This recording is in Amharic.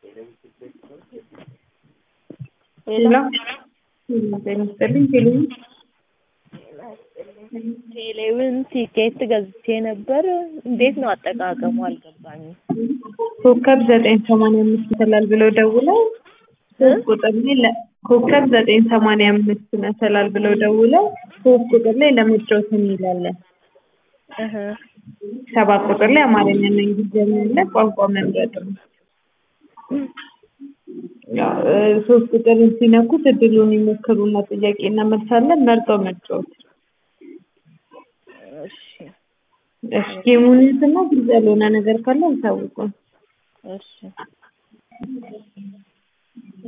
ሄሎ ጤና ይስጥልኝ ቴሌቪዥን ቴሌውን ቲኬት ገዝቼ ነበር። እንዴት ነው አጠቃቀሙ? አልገባኝም። ኮከብ ዘጠኝ ሰማንያ አምስት መሰላል ብለው ደውለው ሶስት ቁጥር ላይ ለ- ኮከብ ዘጠኝ ሰማንያ አምስት መሰላል ብለው ደውለው ሶስት ቁጥር ላይ ለመጫወት እንላለን። እህ ሰባት ቁጥር ላይ አማርኛና እንግሊዝኛ አለ። ቋንቋ መምረጥ ነው። ያው እ ሶስት ቁጥር ሲነኩት እድሉን ይሞክሩና ጥያቄና መልስ አለ። መርጠው መጫወት። እሺ እሺ ጌሙን እና ግልጽ ያልሆነ ነገር ካለ አሳውቁን። እሺ